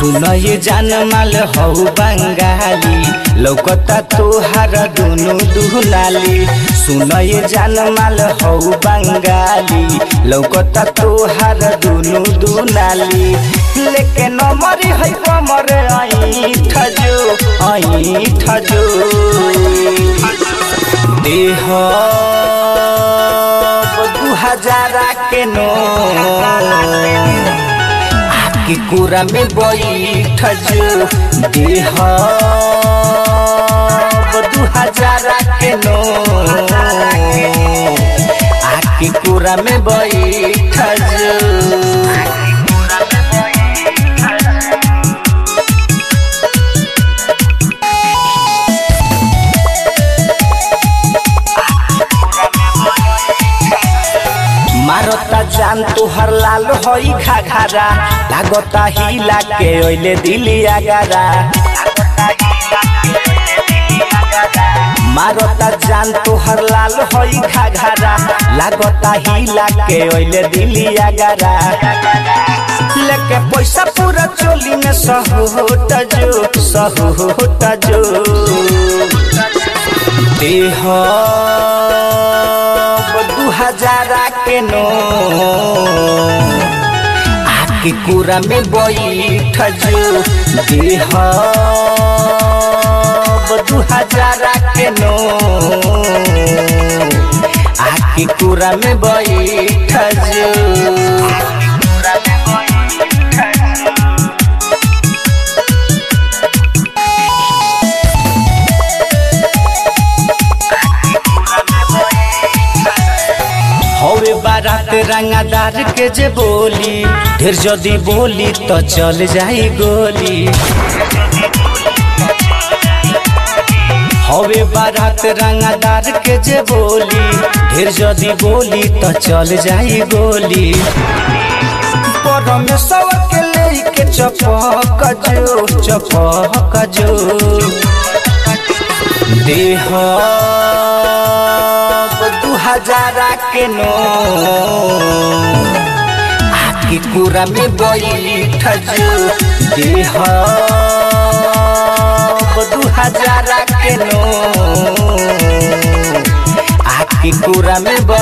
सुन ये जान माल हौ बंगाली लौकता तोहार दुनु दुनाली सुन ये जान माल हौ बंगाली लौकता तोहार दुनु दुनाली लेके नमरी है कमर ऐठ जो ऐठ जो देह दू हजारा के नो आके कुरा में बैठ जो देह दू हजारा के नो आके कुरा में बैठ जो मारता जान तोहर लाल हई घाघरा लागता हिला के ओइले दिली आगारा मारता जान तोहर लाल हई घाघरा लागता हिला के ओइले दिली आगारा लेके पैसा पूरा चोली में सहोट जो सहोट जो देह दू हजारा के नो आके कुरा में बैठ जो देह दू हजारा के नो आके कुरा में बैठ जो हवे बारात रंगादार के जे बोली ढेर जदी बोली तो चल जाई गोली हवे बारात रंगादार के जे बोली ढेर जदी बोली तो चल जाई गोली परमेश्वर के लेके चपक जो चपक जो देह दू हजारा के नो आके कुरा में बैठ जो देह दू हजारा के नो आके कुरा में बैठ